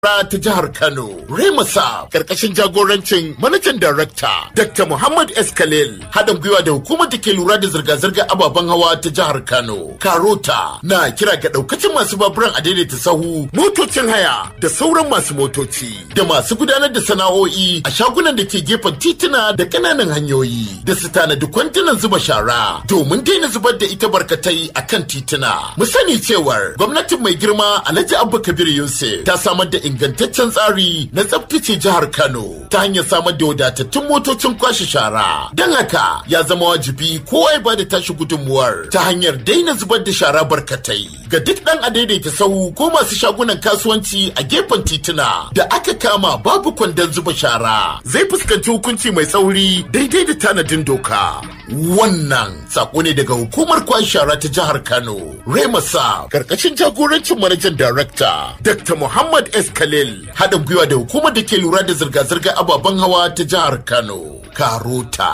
ta jihar Kano, Remasa, karkashin jagorancin manajan darakta Dr. Muhammad S. Khalil, haɗin gwiwa da hukumar da ke lura da zirga-zirgar ababen hawa ta jihar Kano. Karota na kira ga ɗaukacin masu baburan a daidaita sahu, motocin haya da sauran masu motoci da masu gudanar da sana'o'i a shagunan da ke gefen tituna da ƙananan hanyoyi da su tanadi kwantunan zuba shara domin daina zubar da ita barkatai a kan tituna. Mu sani cewar gwamnatin mai girma Alhaji Abba Kabir Yusuf ta samar da ingantaccen tsari na tsabtace jihar Kano ta hanyar samar da wadatattun motocin kwashe shara. Don haka ya zama wajibi kowa ya bada tashi gudunmuwar ta hanyar daina zubar da shara barkatai ga duk ɗan adaidaita sahu ko masu shagunan kasuwanci a gefen tituna da aka kama babu kwandon zuba shara zai fuskanci hukunci mai tsauri daidai da tanadin doka. Wannan sako ne daga hukumar kwashe shara ta jihar Kano. Remasa karkashin jagorancin manajan darakta Dr. Muhammad S. Khalil haɗin gwiwa da hukumar da ke lura da zirga-zirgar ababen hawa ta jihar Kano. Karota.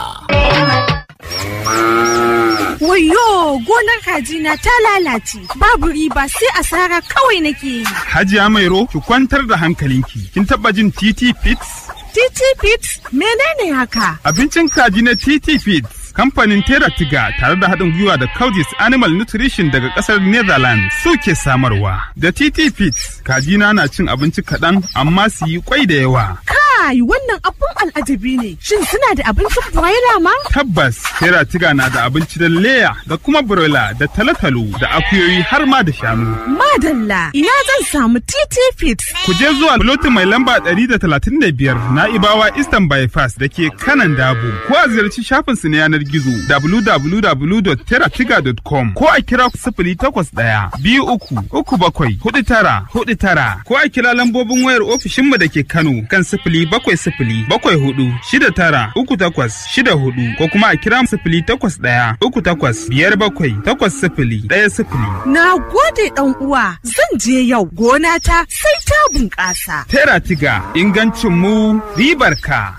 Wayo gonar kajina ta lalace babu riba sai asara kawai nake yi. Hajiya Mairo ki kwantar da hankalinki. Kin taba jin TT Fits? TT Fits menene haka? Abincin kaji na TT Fits kamfanin Tera Tiga tare da haɗin gwiwa da Coudis Animal Nutrition daga ƙasar Netherlands suke samarwa. Da TT Fits, kajina na cin abinci kaɗan amma su yi kwai da yawa. Kai wannan abun al'ajabi ne. Shin suna da abincin broiler ma? Tabbas, Tera Tiga na da abinci da leya da kuma broiler da talotalo da akuyoyi har ma da shanu. Madalla, ina zan samu TT Fits. Ku je zuwa lotin mai lamba 135 na Ibawa Eastern Bypass da ke kanan Dabo. Ko a ziyarci shafinsu na yanar gizo www.teratiga.com ko a kira sifili takwas ɗaya biyu uku uku bakwai hudu tara hudu tara ko a kira lambobin wayar ofishinmu da ke Kano kan sifili bakwai sifili bakwai hudu shida tara uku takwas shida hudu ko kuma a kira sifili takwas ɗaya uku takwas biyar bakwai takwas sifili ɗaya sifili. Na gode ɗan uwa zan je yau gona ta sai ta bunƙasa. Teratiga ingancin mu ribar ka.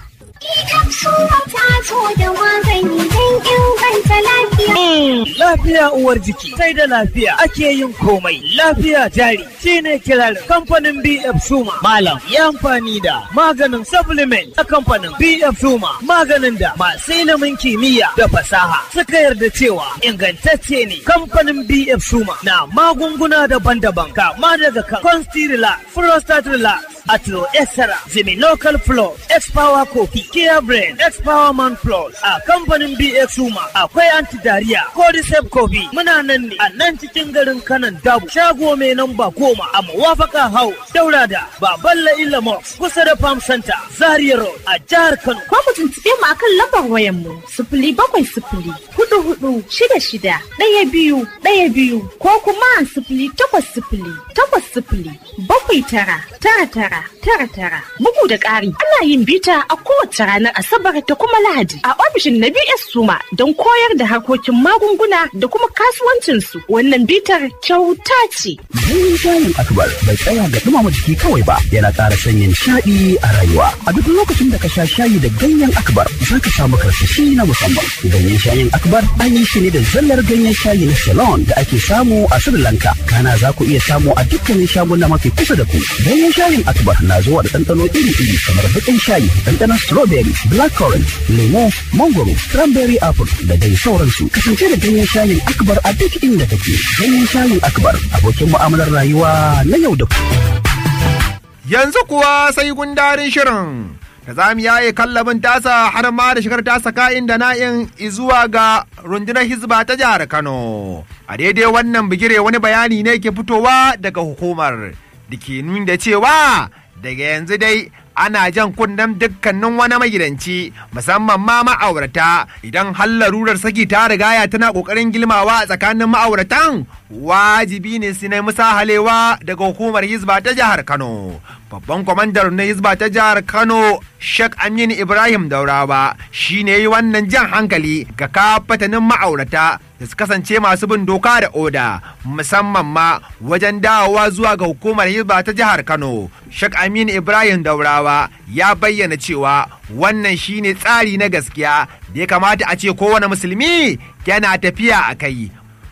Lafiya uwar jiki sai da lafiya ake yin komai. Lafiya jari shine kirar kamfanin BF Suma. Malam ya amfani da maganin supplement a kamfanin BF Suma. Maganin da masu ilimin kimiyya da fasaha suka yarda cewa ingantacce ne. Kamfanin BF Suma na magunguna daban-daban kama daga kan Constilla, Prostate Relax, Atlo Extra, Local Flow, X-Power Coffee, Kia Brain, X-Power Man Plus a kamfanin BX Suma akwai anti-diarrhea, Cordyceps Coffee muna nan ne a nan cikin garin kanan dabu shago mai namba goma a mawafaka hau daura da baballa Ilamox kusa da Farm Center Zaria Road a jihar Kano. Ko mu tuntuɓe mu akan lambar wayan mu sifili bakwai sifili hudu hudu shida shida ɗaya biyu ɗaya biyu ko kuma sifili takwas sifili takwas sifili bakwai tara tara tara tara tara bugu da ƙari ana yin bita a kowace ranar asabar da kuma lahadi a ofishin na bs suma don koyar da harkokin magunguna da kuma kasuwancinsu wannan bitar kyauta ce Ganyen shayin akbar bai tsaya ga dumama jiki kawai ba yana ƙara sanya nishaɗi a rayuwa a duk lokacin da ka sha shayi da ganyen akbar za ka samu karsashi na musamman ganyen shayin akbar an yi shi ne da zallar ganyen shayi na ceylon da ake samu a sri lanka kana za ku iya samu a dukkanin shaguna mafi kusa da ku ganyen shayin akbar na zuwa da ɗanɗano iri-iri kamar baƙin shayi ɗanɗanon strawberry blackcurrant lemo mangoro cranberry apple da dai sauransu kasance da ganyen shayin akbar a duk inda kake ganyen shayin akbar abokin mu'amalar rayuwa na yau da Yanzu kuwa sai gundarin shirin da za mu yaye kallabin tasa har ma da shigar tasa ka'in da na'in zuwa ga rundunar hizba ta jihar Kano. A daidai wannan bigire wani bayani ne ke fitowa daga hukumar da ke nuni da cewa daga yanzu dai ana jan kunnen dukkanin wani magidanci musamman ma ma'aurata idan har larurar saki ta rigaya tana kokarin gilmawa a tsakanin ma'auratan wajibi ne su nemi sahalewa daga hukumar hizba ta jihar kano babban kwamandar na hizba ta jihar kano Sheikh Aminu Ibrahim Daurawa shi ne yi wannan jan hankali ga kafatanin ma'aurata da su kasance masu bin doka da oda musamman ma wajen dawowa zuwa ga hukumar hizba ta jihar Kano. Sheikh Aminu Ibrahim Daurawa ya bayyana cewa wannan shine tsari na gaskiya da ya kamata a ce kowane musulmi yana tafiya a kai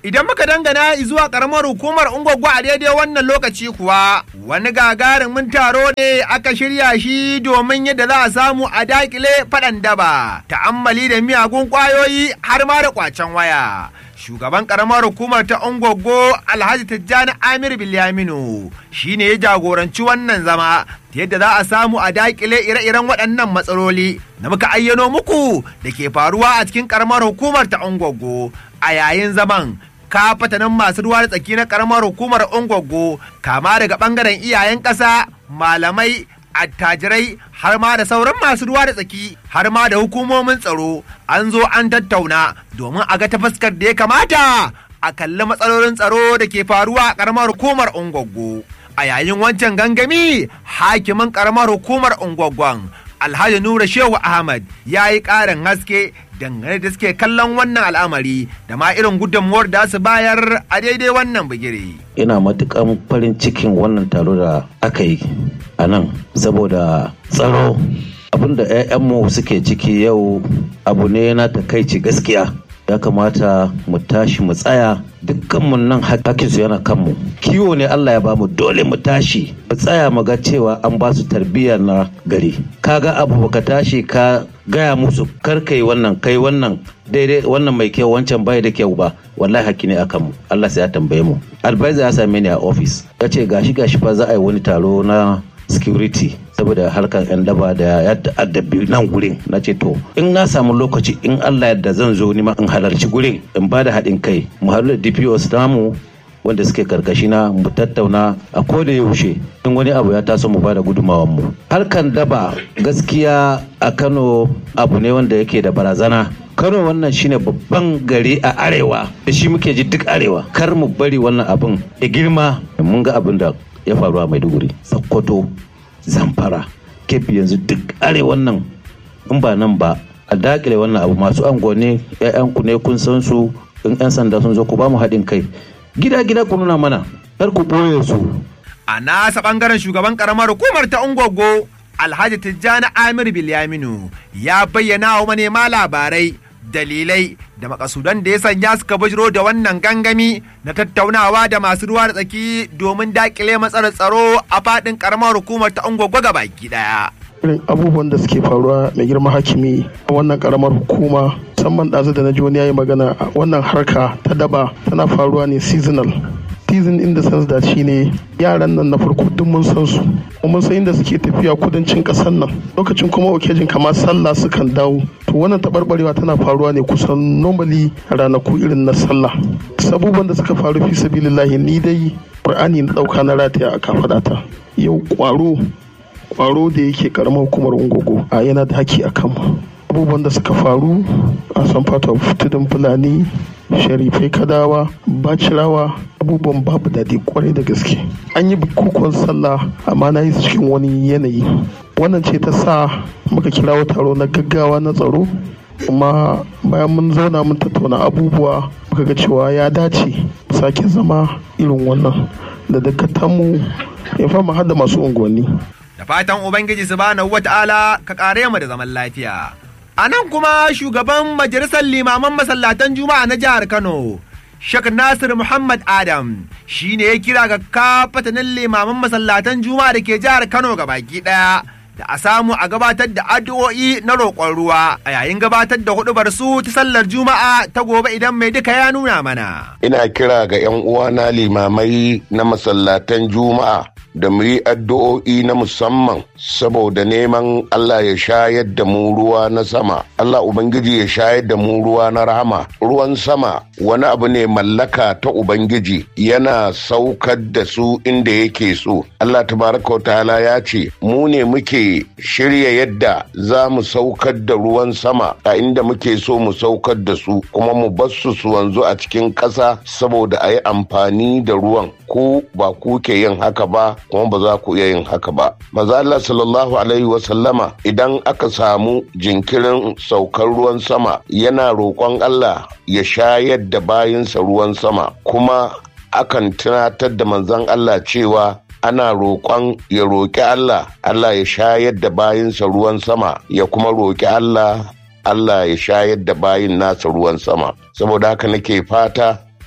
Idan muka dangana zuwa karamar hukumar Ungwaggo a daidai wannan lokaci kuwa wani gagarumin taro ne aka shirya shi domin yadda za a samu a dakile faɗan daba, ta'ammali da miyagun ƙwayoyi har ma da ƙwacen waya. Shugaban karamar hukumar ta Ungwaggo Alhaji Tijjani Amir Bilyaminu shi ne ya jagoranci wannan zama ta yadda za a samu a dakile ire-iren waɗannan matsaloli da muka ayyano muku da ke faruwa a cikin karamar hukumar ta Ungwaggo a yayin zaman kafatanin masu ruwa da tsaki na karamar hukumar Ungwaggo kama daga ɓangaren iyayen ƙasa malamai attajirai har ma da sauran masu ruwa da tsaki har ma da hukumomin tsaro an zo an tattauna domin a ga ta fuskar da ya kamata a kalli matsalolin tsaro da ke faruwa a karamar hukumar ungwaggo a yayin wancan gangami hakimin karamar hukumar ungwaggon alhaji nura shehu ahmad ya yi ƙarin haske dangane da suke kallon wannan al'amari da ma irin gudunmuwar da su bayar a daidai wannan bigire. ina matukan farin cikin wannan taro da aka yi a nan saboda tsaro abinda 'ya'yanmu suke ciki yau abu ne na takaici gaskiya ya kamata mu tashi mu tsaya dukkanmu nan hakinsu yana kanmu kiwo ne Allah ya bamu dole mu tashi mu tsaya mu ga cewa an ba su tarbiyya na gari kaga abu baka tashi ka gaya musu kar kai wannan kai wannan daidai wannan mai kyau wancan bai da kyau ba wallahi hakki ne akan mu Allah sai ya tambaye mu advisor ya same ni a office ya ce gashi gashi fa za a yi wani taro na security saboda harkar yan daba da ya addabi nan gurin na ce to in na samu lokaci in Allah yadda zan zo ni ma in halarci gurin in ba da haɗin kai mu haɗu da DPOs namu wanda suke karkashi na mu tattauna a koda yaushe in wani abu ya taso mu bada gudunmawar mu harkan daba gaskiya a Kano abu ne wanda yake da barazana Kano wannan shine babban gari a arewa da shi muke ji duk arewa kar mu bari wannan abin ya girma mun ga abin da ya faru a Maiduguri Sokoto Zamfara Kebbi yanzu duk arewan nan in ba nan ba a dakile wannan abu masu angone 'ya'yanku ne kun san su in 'yan sanda sun zo ku ba mu haɗin kai gida-gida ku nuna mana kar ku ɓoye su. A nasa ɓangaren shugaban ƙaramar hukumar ta Ungwaggo Alhaji Tijjani Amir Bilyaminu ya bayyana wa manema labarai dalilai da makasudan da ya sanya suka bujiro da wannan gangami na tattaunawa da masu ruwa da tsaki domin dakile matsalar tsaro a faɗin ƙaramar hukumar ta Ungwaggo baki ɗaya. irin abubuwan da suke faruwa mai girma hakimi a wannan karamar hukuma musamman ɗazu da na ji wani yayi magana wannan harka ta daba tana faruwa ne seasonal season in the sense da shi ne yaran nan na farko duk mun san su mun san inda suke tafiya kudancin ƙasar nan lokacin kuma okejin kamar sallah sukan dawo to wannan taɓarɓarewa tana faruwa ne kusan normally ranaku irin na sallah sabuban da suka faru fi sabilillahi ni dai qur'ani na ɗauka na rataya a kafaɗata yau ƙwaro kwaro da yake karamar hukumar ungogo a yana da haki a kanmu abubuwan da suka faru a san fata tudun fulani sharifai kadawa bacirawa abubuwan babu daɗi kwarai da gaske an yi bukukuwan sallah amma na yi su cikin wani yanayi wannan ce ta sa muka kirawo taro na gaggawa na tsaro kuma bayan mun zauna mun tattauna abubuwa muka ga cewa ya dace sake zama irin wannan da dakatanmu ya fama hada masu unguwanni da fatan Ubangiji subhanahu wata'ala ka kare mu da zaman lafiya. A nan kuma shugaban majalisar limaman masallatan Juma'a na jihar Kano, Sheikh Nasir Muhammad Adam shi ne ya kira ga kafatanin limaman masallatan Juma'a da ke jihar Kano ga baki ɗaya. Da a samu a gabatar da addu'o'i na roƙon ruwa a yayin gabatar da hudubar su ta sallar Juma'a ta gobe idan mai duka ya nuna mana. Ina kira ga 'yan uwana limamai na masallatan Juma'a da mu yi addu'o'i na musamman saboda neman Allah ya shayar da mu ruwa na sama. Allah Ubangiji ya shayar da mu ruwa na rahama. Ruwan sama wani abu ne mallaka ta Ubangiji yana saukar da su inda yake so. Allah tabaraka wa ta'ala ya ce mu ne muke shirya yadda za mu saukar da ruwan sama a inda muke so mu saukar da su kuma mu bar su su wanzu a cikin ƙasa saboda a yi amfani da ruwan. Ku ba ku ke yin haka ba kuma ba za ku iya yin haka ba. Maza Allah sallallahu alaihi wa sallama idan aka samu jinkirin saukar ruwan sama yana roƙon Allah ya shayar da bayinsa ruwan sama kuma akan tunatar da manzon Allah cewa ana roƙon ya roƙi Allah Allah ya shayar da bayinsa ruwan sama ya kuma roƙi Allah Allah ya shayar da bayin nasa ruwan sama saboda haka nake fata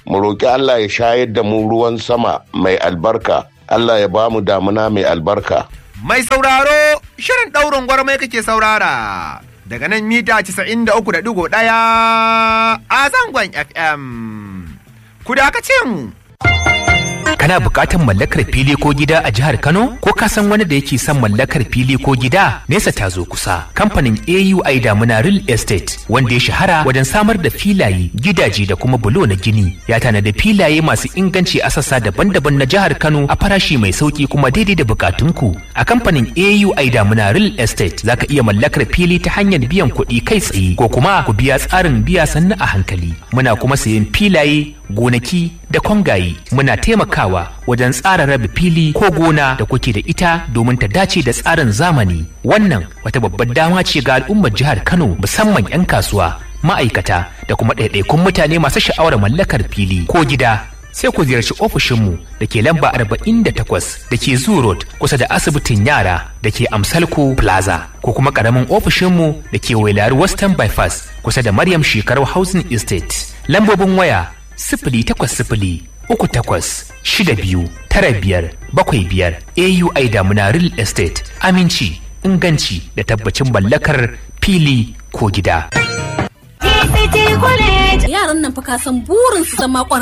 mu roƙi Allah ya shayar da mu ruwan sama mai albarka Allah ya ba mu damuna mai albarka Mai sauraro shirin ɗaurin gwarmai kake saurara daga nan mita 93.1 a zangon FM. Ku dakace mu. Kana buƙatar mallakar fili ko gida a jihar Kano? Ko ka san wani da yake son mallakar fili ko gida? Nesa ta zo kusa. Kamfanin AUI Damuna Real Estate wanda ya shahara wajen samar da filaye, gidaje da kuma bulo na gini. Ya tanada filaye masu inganci a sassa daban-daban na jihar Kano a farashi mai sauki kuma daidai da bukatunku. A kamfanin AUI Damuna Real Estate za ka iya mallakar fili ta hanyar biyan kuɗi kai tsaye ko kuma ku biya tsarin biya sannu a hankali. Muna kuma sayen filaye, gonaki da kwangaye. Muna taimakawa wajen tsara rabe fili ko gona da kuke da ita domin ta dace da tsarin zamani. Wannan wata babbar dama ce ga al'ummar jihar Kano musamman 'yan kasuwa, ma'aikata da kuma ɗaiɗaikun mutane masu sha'awar mallakar fili ko gida. Sai ku ziyarci ofishinmu da ke lamba 48 da ke Zoo Road kusa da asibitin yara da ke Amsalko Plaza ko kuma ƙaramin ofishinmu da ke Wailari Western Bypass kusa da Maryam Shekaru Housing Estate. Lambobin waya sifili takwas sifili uku takwas shida biyu tara biyar bakwai biyar AUI Damuna Real Estate aminci inganci da tabbacin mallakar fili ko gida. Yaran nan fa ka san burin su zama